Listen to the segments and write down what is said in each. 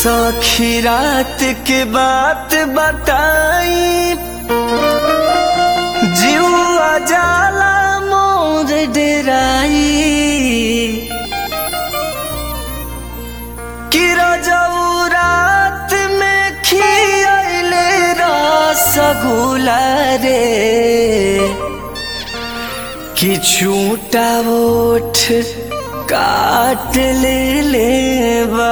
सखी रात के बात बताई जीवा जाला मोर डेराई कि रजऊ रात में खियले रसगुल्ला रे कि छूटा ओठ काट ले लेवा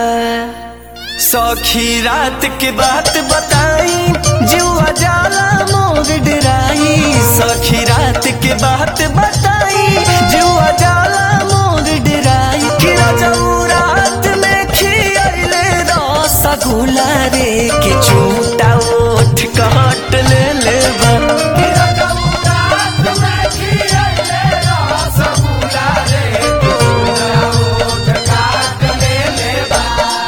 सखी रात के बात बताई जुआ जाला मोर डराई सखी रात के बात बताई जुआ जाला मोर डराई कि राजाऊ रात में खियले रसगुल्ला रे कि झूठा ओठ काट ले लेवा कि राजाऊ रात में खियले रसगुल्ला रे कि झूठा ओठ काट ले लेवा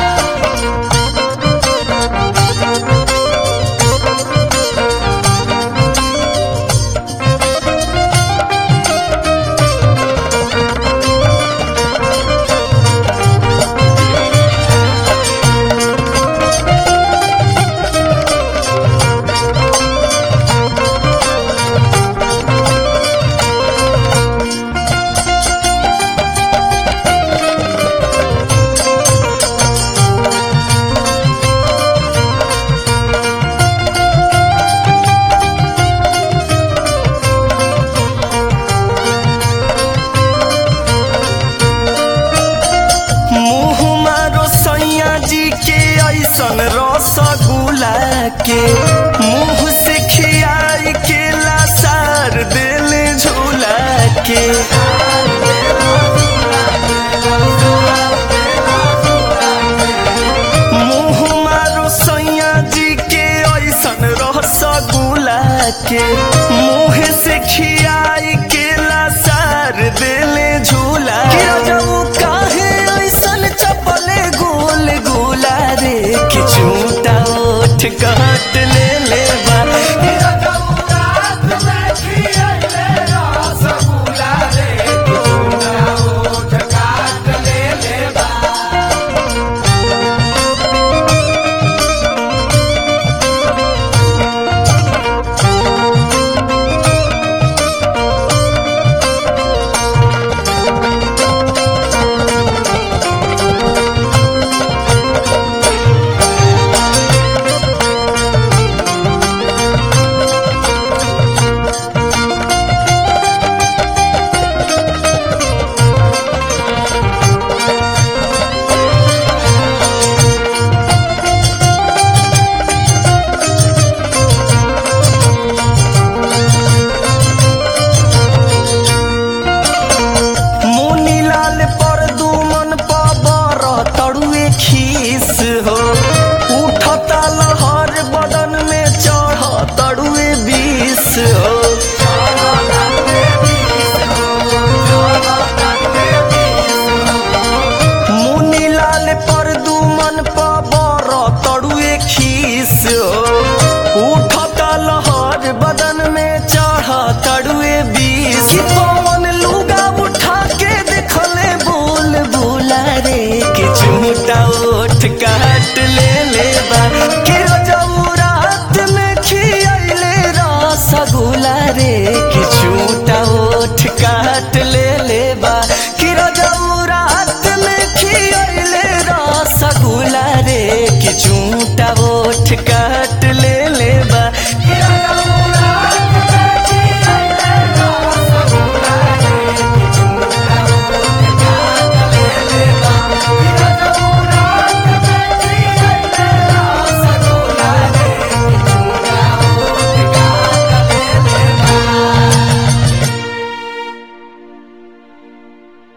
मुँह मारो सैया जी के ऐसन रसगुल्ला के मुँह से खियाई के लासार दिल झूला के मुँह मारो सैया जी के ऐसन रसगुल्ला के मुँह से खियाई के लासार दिल झूला के रजऊ काहे ऐसन चपले गोल गोला रे कि झूठा ओठ काट ले